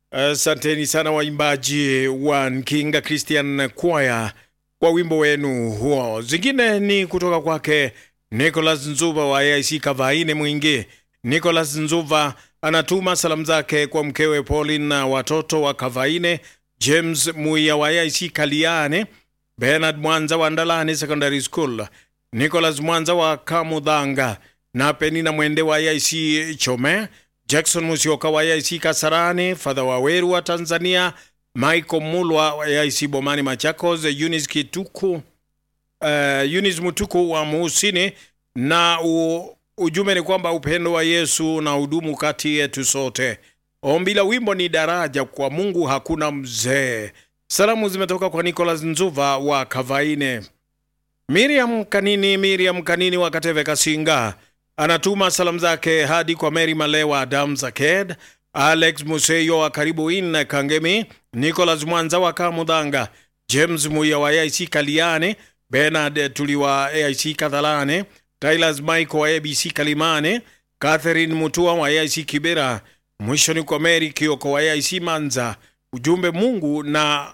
Asanteni sana waimbaji wa Nkinga Christian Choir kwa wimbo wenu huo. Zingine ni kutoka kwake Nicholas Nzuva wa AIC Kavaine Mwingi. Nicholas Nzuva anatuma salamu zake kwa mkewe Pauline na watoto wa Kavaine, James Muya wa AIC Kaliane, Bernard Mwanza wa Ndalani Secondary School, Nicholas Mwanza wa Kamudhanga na Penina Mwende wa AIC Chome, Jackson Musioka wa AIC Kasarani, Fadha Waweru wa Tanzania, Michael Mulwa wa AIC Bomani Machakos, Eunice Kituku, uh, Eunice Mutuku wa Muhusini na u, ujumbe ni kwamba upendo wa Yesu na hudumu kati yetu sote. Ombi la wimbo ni daraja kwa Mungu hakuna mzee. Salamu zimetoka kwa Nicholas Nzuva wa Kavaine. Miriam Kanini, Miriam Kanini wa Kateve Kasinga anatuma salamu zake hadi kwa Mary Malewa, Adam Zaked, Alex Museyo wa Karibu In Kangemi, Nicholas Mwanza wa Kamudhanga, James Muya wa AIC Kaliane, Bernard Tuli wa AIC Kadhalane, Tylas Michael wa ABC Kalimane, Catherine Mutua wa AIC Kibera, mwisho ni kwa Mary Kioko wa AIC Manza. Ujumbe Mungu na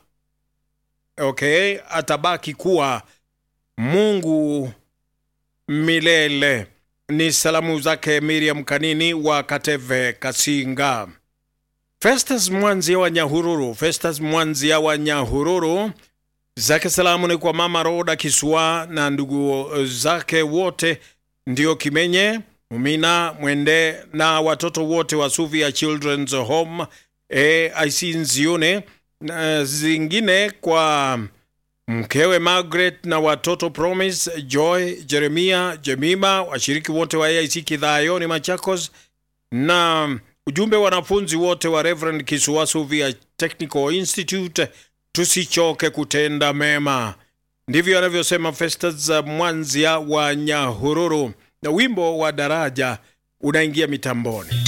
okay, atabaki kuwa Mungu milele. Ni salamu zake Miriam Kanini wa Kateve Kasinga. Festus Mwanzia wa Nyahururu, Festus Mwanzia wa Nyahururu zake salamu ni kwa mama Roda Kiswa na ndugu zake wote, ndio Kimenye Mumina Mwende na watoto wote wa Suvia Children's Home AIC Nzione, na zingine kwa mkewe Margaret na watoto Promise, Joy, Jeremia, Jemima, washiriki wote wa AIC Kidhayoni Machakos, na ujumbe wanafunzi wote wa Reverend Kisuasu via Technical Institute, tusichoke kutenda mema. Ndivyo anavyosema Festus Mwanzia wa Nyahururu, na wimbo wa daraja unaingia mitamboni.